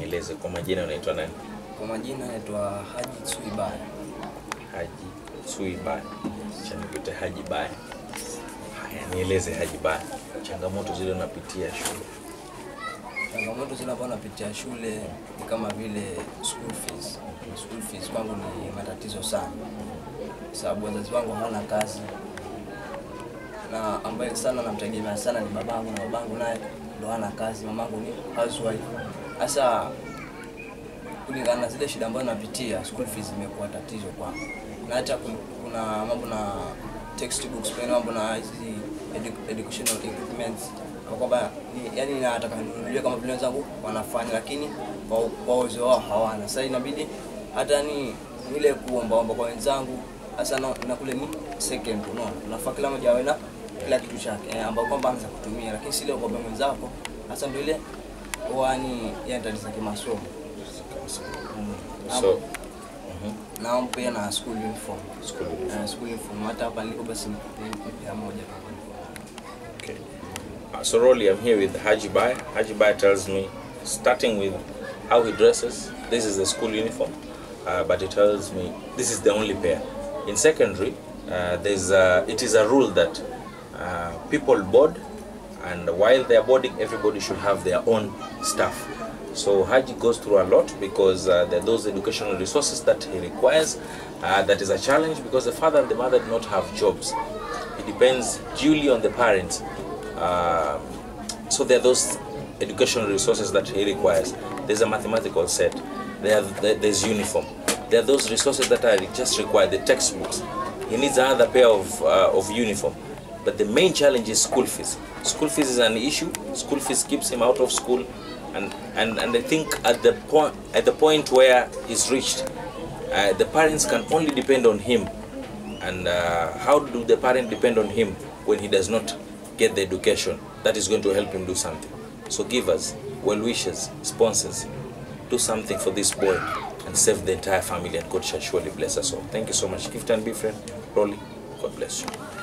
nieleze kwa majina unaitwa nani? Kwa majina naitwa Haji Suibaya. Haji Suibaya. Acha nikuite Haji Baya. Haya, nieleze Haji Baya, changamoto zile unapitia shule. Changamoto zile ambazo napitia shule ni kama vile school fees. School fees kwangu ni matatizo sana, sababu wazazi wangu hawana kazi, na ambaye sana namtegemea sana ni babangu, na babangu naye ndo hana kazi, mamangu ni housewife. Sasa kulingana na zile shida ambazo napitia, school fees imekuwa tatizo kwangu, na hata kun- kuna mambo na textbooks, pia mambo na hizi edu- educational equipments kwa kwamba ni- yani nataka nijue kama vile wenzangu wanafanya, lakini kwa kwa uwezo wao hawana. Sasa inabidi hata ni ile kuombaomba kwa wenzangu, hasa na, na kule ni second, unaona, unafaa kila mmoja awe na kila kitu chake eh, ambao kwamba anaweza kutumia, lakini si ile kuomba mwenzako, hasa ndio ile wani yani tatizo kimasomo mm. So, na pia na school uniform school Eh, school uniform hata hapa nilipo basi ni ni ya moja tu Okay. Uh, so Rolly, I'm here with Haji Bai. Haji Bai tells me, starting with how he dresses, this is the school uniform, uh, but he tells me this is the only pair. In secondary, uh, there's a, it is a rule that uh, people board, and while they are boarding, everybody should have their own stuff. So Haji goes through a lot because uh, there are those educational resources that he requires. Uh, that is a challenge because the father and the mother do not have jobs. It depends duly on the parents. Um, so there are those educational resources that he requires. There's a mathematical set. There, there there's uniform. There are those resources that are just required. The textbooks. He needs another pair of uh, of uniform. But the main challenge is school fees. School fees is an issue. School fees keeps him out of school, and and, and I think at the point at the point where he's reached, uh, the parents can only depend on him and uh, how do the parent depend on him when he does not get the education that is going to help him do something so give us well wishes sponsors do something for this boy and save the entire family and god shall surely bless us all thank you so much gift and be friend rolly god bless you